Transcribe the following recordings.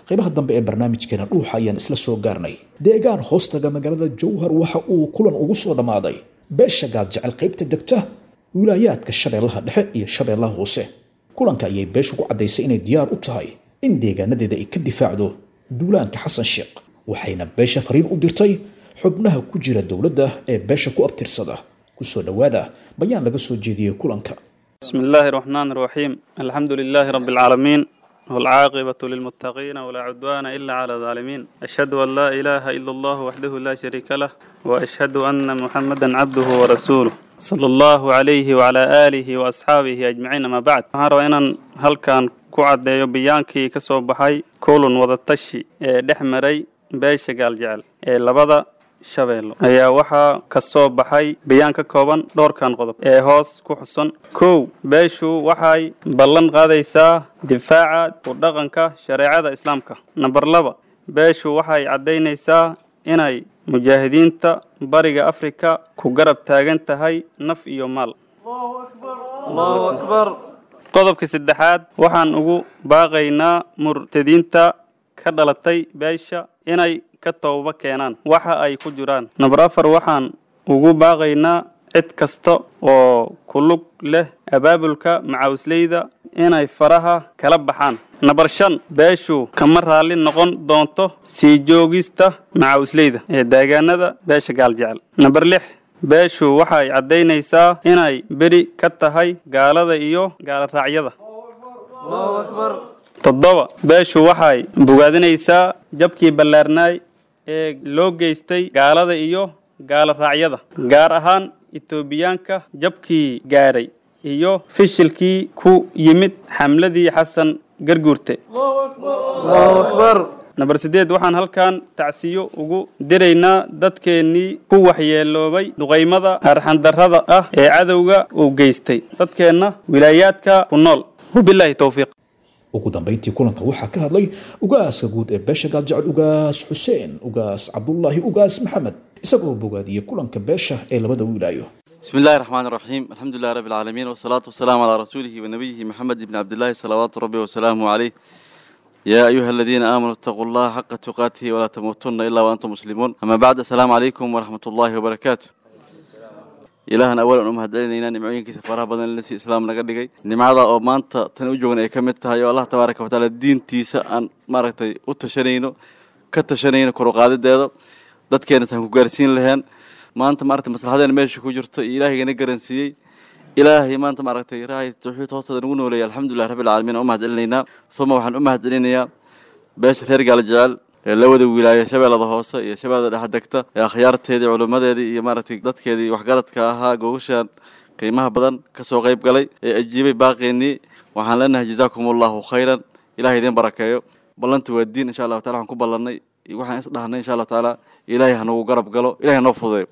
qaybaha dambe ee barnaamijkeena dhuuxa ayaan isla soo gaarnay deegaan hoostaga magaalada jowhar waxa uu kulan ugu soo dhammaaday beesha gaadjecel qaybta degta wilaayaadka shabeellaha dhexe iyo shabeellaha hoose kulanka ayay beeshu ku caddaysay inay diyaar u tahay in deegaanadeeda ay ka difaacdo duulaanka xasan sheekh waxayna beesha fariin u dirtay xubnaha ku jira dowladda ee beesha ku abtirsada kusoo dhowaada bayaan laga soo jeediyey kulanka بسم الله الرحمن الرحيم الحمد لله رب العالمين والعاقبة للمتقين ولا عدوان إلا على الظالمين أشهد أن لا إله إلا الله وحده لا شريك له وأشهد أن محمدا عبده ورسوله صلى الله عليه وعلى آله وأصحابه أجمعين ما بعد هارو إن هل كان كعد بيانكي كسو بحي كولون وضتشي دحمري بيش قال جعل لبدا shabeello ayaa waxaa ka soo baxay bayaan ka kooban dhowrkan qodob ee hoos ku xusan kow beeshu waxay ballan qaadaysaa difaaca u dhaqanka shareecada islaamka namber laba beeshu waxay caddaynaysaa inay mujaahidiinta bariga afrika ku garab taagan tahay naf iyo maal qodobka saddexaad waxaan ugu baaqaynaa murtadiinta ka dhalatay beesha inay ka tooba keenaan waxa ay ku jiraan namber afar waxaan ugu baaqaynaa cid kasta oo ku lug leh abaabulka macawisleyda inay faraha kala baxaan namber shan beeshu kama raalli noqon doonto sii joogista macawisleyda ee deegaanada beesha gaaljecel namber lix beeshu waxay caddaynaysaa inay beri ka tahay gaalada iyo gaaloraacyada toddoba beeshu waxay bogaadinaysaa jabkii ballaarnaay ee loo geystay gaalada iyo gaalo raacyada gaar ahaan etoobiyaanka jabkii gaadhay iyo fishilkii ku yimid xamladii xasan garguurte namber siddeed waxaan halkan tacsiyo ugu diraynaa dadkeennii ku waxyeeloobay duqaymada arxandarrada ah ee cadowga uu geystay dadkeenna wilaayaadka ku nool wabilaahi towfiiq ugu dambayntii kulanka waxaa ka hadlay ugaaska guud ee beesha gaadjecel ugaas xuseen ugaas cabdulaahi ugaas maxamed isagoo bogaadiyey kulanka beesha ee labada wiilaayo بسم الله الرحمن الرحيم الحمد لله رب العالمين والصلاة والسلام على رسوله ونبيه محمد بن عبد الله صلوات ربي وسلامه عليه يا أيها الذين آمنوا اتقوا الله حق تقاته ولا تموتن إلا وأنتم مسلمون أما بعد السلام عليكم ورحمة الله وبركاته ilaahan awalan u mahadcelinaynaa nimcooyinkiisa faraha badan lasi islaam naga dhigay nimcada oo maanta tan u joogan ay ka mid tahay oo allah tabaaraka watacaala diintiisa aan maaragtay u tashanayno ka tashanayno koruqaadideeda dadkeena taan ku gaarsiin laheen maanta maaragtay maslaxadeena meesha ku jirto iyo ilaahayga na garansiiyey ilaahay maanta maaragtay rahay tawxiid hoosteeda nagu nooleeyay alxamdulilah rabbil caalamiin u mahadcelinaynaa suma waxaan u mahadcelinayaa beesha reer gaala jecel ee labada wilaaye shabeellada hoose iyo shabeellada dhexe degta ee akhyaarteedii culimmadeedii iyo maaragtay dadkeedii waxgaradka ahaa googashaan qiimaha badan ka soo qayb galay ee ajiibay baaqeennii waxaan leenahay jazaakum allahu khayran ilahay idiin barakeeyo ballantu waa diin insha allahu tacala waxaan ku ballannay waxaan is dhahnay insha allahu tacaala ilaahay hanagu garab galo ilahay hanoo fududeeyo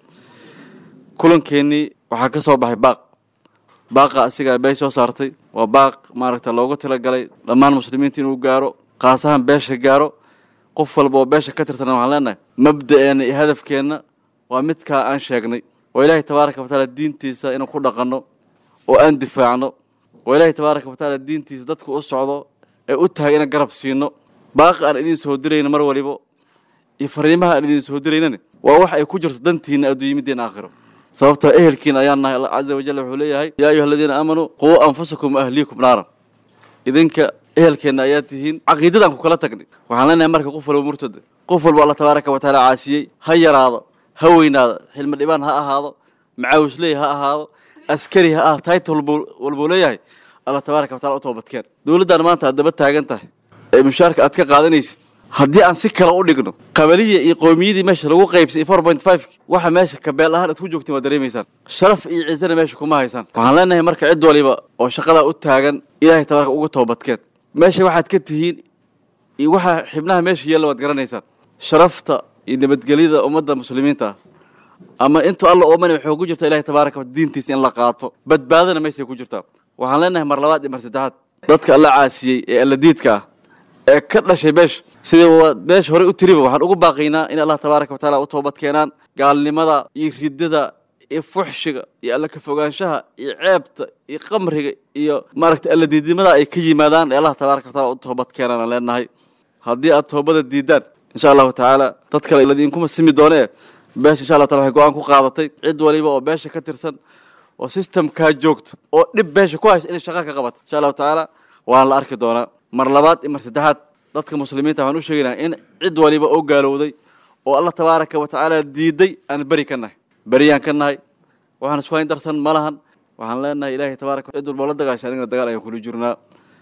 kulankeenii waxaa ka soo baxay baaq baaqa asigaa beesh soo saartay waa baaq maaragta loogu talagalay dhammaan muslimiinta inuu gaaro kaas ahaan beesha gaaro qof walba oo beesha ka tirsan waxaan leenahay mabda'eena iyo hadafkeenna waa midkaa aan sheegnay oo ilaahay tabaaraka watacaala diintiisa inuu ku dhaqanno oo aan difaacno oo ilaahay tabaaraka watacaala diintiisa dadka u socdo ee u tahay inaan garab siino baaqi aan idiin soo dirayno mar waliba iyo fariimaha aan idiin soo diraynani waa wax ay ku jirto dantiina adduunyo middeen aakhiro sababtoo ehelkiina ayaan nahay allah caza wajal wuxuu leeyahay yaa ayuha aladiina aamanuu quu anfusakum ahliikum naaran idinka ehelkeenna ayaa tihiin caqiidadaan ku kala tagnay waxaan leenahay marka qof walba murtada qof walba allah tabaaraka watacaala caasiyey ha yaraado ha weynaado xilmi dhibaan ha ahaado macaawisley ha ahaado askari ha ah title walbuu leeyahay allah tabaaraka wataala u toobadkeen dowladdan maanta aad daba taagan tahay ee mushaarka aad ka qaadanaysid haddii aan si kale u dhigno qabaliya iyo qowmiyadii meesha lagu qaybsay four point five waxa meesha kabeel ahaan aad ku joogtiin waad dareemaysaan sharaf iyo ciisana meesha kuma haysaan waxaan leenahay marka cid waliba oo shaqadaa u taagan ilaahay tabaaraka uga toobadkeen meesha waxaad ka tihiin iyo waxa xibnaha meesha yeella waad garanaysaan sharafta iyo nabadgelyada ummadda muslimiinta ah ama intuu alla oomani waxay ku jirta ilahay tabaaraka wa diintiisa in la qaato badbaadana meeshay ku jirtaa waxaan leenahay mar labaad iyo mar saddexaad dadka alla caasiyey ee alla diidka ah ee ka dhashay beesha sidii waa beesha horey u tiriba waxaan ugu baaqaynaa in allah tabaaraka watacaala u toobad keenaan gaalnimada iyo ridada iyo fuxshiga iyo alla ka fogaanshaha iyo ceebta iyo qamriga iyo maaragtay alla diidnimada ay ka yimaadaan ee allah tabaaraka wataala u toobad keenaan aan leenahay haddii aad toobada diidaan insha allahu tacaala dad kale ladiinkuma simi doonee beesha insha allah taala waxay go-aan ku qaadatay cid waliba oo beesha ka tirsan oo systemkaa joogto oo dhib beesha ku haysa inay shaqa ka qabato insha allahu tacaala waana la arki doonaa mar labaad iyo mar saddexaad dadka muslimiinta waxaan u sheegaynaa in cid waliba oo gaalowday oo allah tabaaraka wa tacaala diiday aan beri ka nahay beriyaan ka nahay waxaan isku hayn darsan ma lahan waxaan leenahay ilaahay tabaaraka cid walba la dagaashay anigana dagaal ayaan kula jirnaa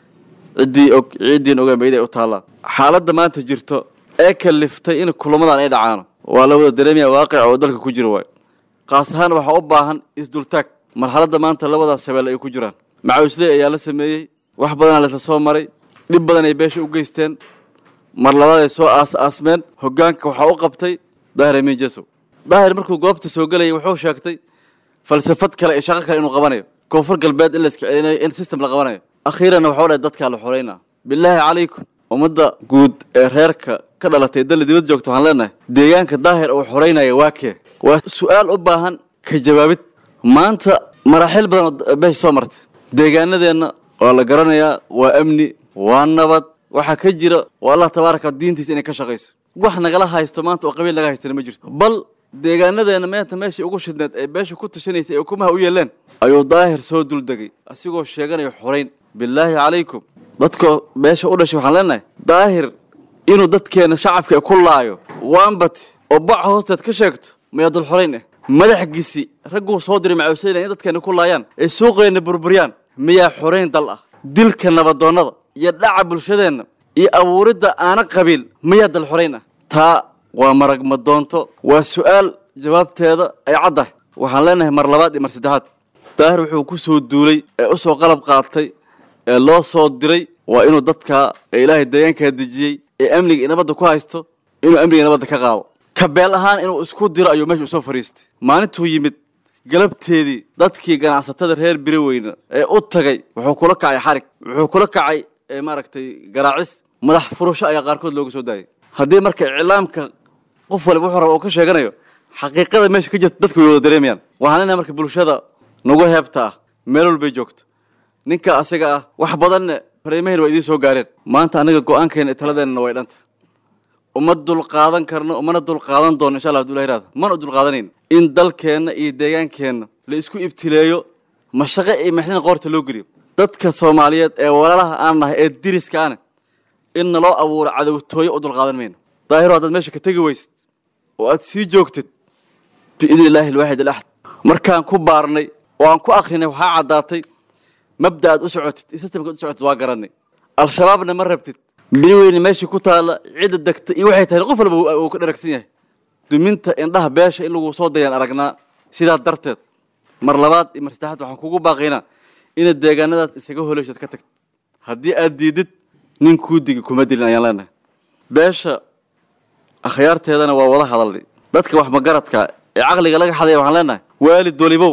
ciddii og ciiddiin ogaan ba iday u taallaa xaaladda maanta jirto ee kaliftay in kulamadan ay dhacaano waa la wada dareemaya waaqica oo dalka ku jira waay qaas ahaan waxaa u baahan isdultaag marxaladda maanta labadaas shabeelle ay ku jiraan macawisley ayaa la sameeyey wax badanaa laisla soo maray dhib badan ay beesha u geysteen mar labaad ay soo aas aasmeen hoggaanka waxaa u qabtay daahir amiin jesow daahir markuu goobta soo gelayay wuxuu sheegtay falsafad kale iyo shaqo kale inuu qabanayo koonfur galbeed in la iska celinayo in system la qabanayo akhiiranna waxau dhahay dadkaa la xoreynaa bilaahi calaykum ummadda guud ee reerka ka dhalatay dalli dibad joogta waxaan leenahay deegaanka daahir uu xoreynaya waa kee waa su-aal u baahan ka jawaabid maanta maraaxiil badan oo beesha soo martay deegaanadeenna waa la garanayaa waa amni waa nabad waxaa ka jira oo allah tabaaraka diintiisa inay ka shaqayso wax nagala haysto maanta oo qabiil naga haystana ma jirto bal deegaanadeena meenta meeshai ugu shidneed ee beesha ku tashanaysay ee ukumaha u yeeleen ayuu daahir soo duldegay asigoo sheeganayo xorayn bilaahi calaykum dadka beesha u dhashay waxaan leenahay daahir inuu dadkeena shacabka ku laayo waanbati oo baca hoosteed ka sheegto mayaa dul xorayn ah madaxgiisi ragguu soo diray macawisayla in dadkeena ku laayaan ee suuqeenna burburyaan miyaa xorayn dal ah dilka nabadoonnada iyo dhaca bulshadeenna iyo abuuridda aana qabiil miyaa dal xorayn ah taa waa marag madoonto waa su-aal jawaabteeda ay caddahay waxaan leenahay mar labaad iyo mar saddexaad daahir wuxuu ku soo duulay ee u soo qalab qaatay ee loo soo diray waa inuu dadkaa ee ilaahay deegaankaa dejiyey ee amniga iyo nabadda ku haysto inuu amniga nabadda ka qaado kabeel ahaan inuu isku diro ayuu meesha usoo fadhiistay maalintuu yimid galabteedii dadkii ganacsatada reer biroweyna ee u tagay wuxuu kula kacay xarig wuxuu kula kacay maaragtay garaacis madax furasho ayaa qaarkood looga soo daayay haddii marka iclaamka qof waliba wuxuu raba uu ka sheeganayo xaqiiqada meesha ka jirta dadka way wada dareemayaan waxaan leenahay marka bulshada nagu heebta ah meel walbay joogto ninka asaga ah wax badanna fariimahayna waa idiin soo gaareen maanta anaga go-aankeena taladeenna way dhanta uma dulqaadan karno umana dulqaadan doono insha allah haduu ihahda mana dulqaadanayn in dalkeenna iyo deegaankeenna la isku ibtileeyo mashaqe iyo maxlina qoorta loo geliyo dadka soomaaliyeed ee walaalaha aan nahay ee diriska ane in naloo abuuro cadowtooyo u dulqaadan mayno daahiro haddaad meesha ka tegi weysid oo aad sii joogtid biidni illaahi alwaaxid alaxad markaan ku baarnay oo aan ku akrinay waxaa caddaatay mabda aad u socotid iyo sistamka ad u socotid waa garanay al-shabaabna ma rabtid biniweyne meeshii ku taalla cidda degta iyo waxay tahay qof walba uu ka dharagsan yahay duminta indhaha beesha in lagu soo dayaan aragnaa sidaa darteed mar labaad iyo mar saddexaad waxaan kugu baaqaynaa inaad deegaanadaas isaga holeyshood ka tagtid haddii aad diidid nin kuu digi kuma dilin ayaan leenahay beesha akhyaarteedana waa wada hadalnay dadka wax magaradka ee caqliga laga xadaya waxaan leenahay waalid walibow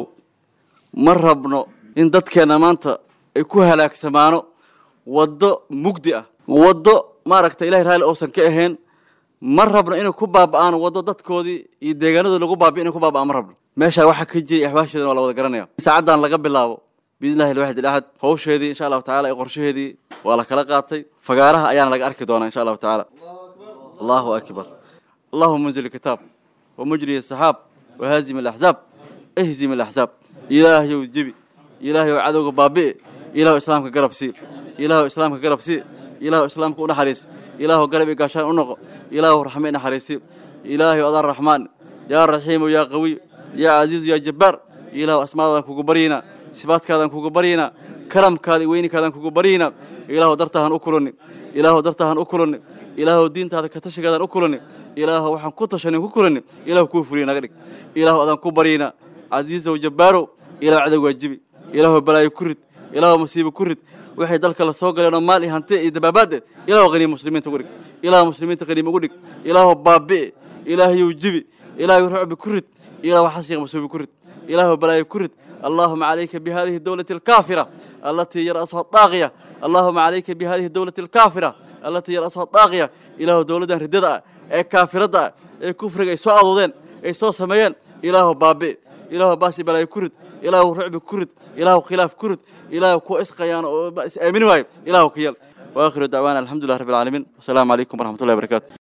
ma rabno in dadkeenna maanta ay ku halaagsamaano waddo mugdi ah waddo maaragta ilahay raalli uusan ka ahayn ma rabno inay ku baaba'aan waddo dadkoodii iyo deegaanadooda lagu baabi'i inay ku baaba'aan ma rabno meeshaa waxaa ka jiray axwaasheedana waa la wada garanaya saacaddan laga bilaabo biidnillahi alwaxid ilaxad hawsheedii insha allahu tacala iyo qorshaheedii waa la kala qaatay fagaaraha ayaana laga arki doonaa insha allahu tacaala allahu akbar allahuma munzil kitaab ومجري السحاب وهازم الأحزاب اهزم الأحزاب إلهي وجبي إلهي وعدوك بابي إله إسلامك قرب سي إله إسلامك قرب سي إله إسلامك ونحريس إله قرب قاشان ونقو إله رحمين حريسي إلهي وضع الرحمن يا رحيم يا قوي يا عزيز يا جبار إله أسماء كوكبرينا صفات كذا كوكبرينا كرم كذا وين كذا كوكبرينا إله درتهن أكلني إله درتهن أكلني ilaahu diintaada ka tashigaadaan u kulani ilaahu waxaan ku tashanin ku kulani ilaahu kuu fuliya naga dhig ilaahu adaan ku baryayna casiisow jabbaarow ilaahu cadow waajibi ilaahu balaayo ku rid ilaahu masiibo ku rid waxay dalka la soo galeenoo maal iyo hanti iyo dabaabaade ilaahu qaniim muslimiinta ugu dhig ilaahu muslimiinta qaniim ugu dhig ilaahu baabi'i ilaahayow jibi ilaahu rucbi ku rid ilaahu xashiiq masuubi ku rid ilaahu balaayo ku rid اللهم عليك بهذه الدولة الكافرة التي يرأسها الطاغية اللهم عليك بهذه الدولة الكافرة التي يرأسها الطاغية إله دولة رددا ee kaafirada ee kufriga ay soo adoodeen ay soo sameeyeen ilaahu baabi ilaahu baasi balaayo ku rid ilaahu rucbi ku rid ilaahu khilaaf ku rid ilaahu kuwa isqayaan oo is aamini waayo ilaahu ka yel واخر دعوانا الحمد لله رب العالمين والسلام عليكم ورحمه الله وبركاته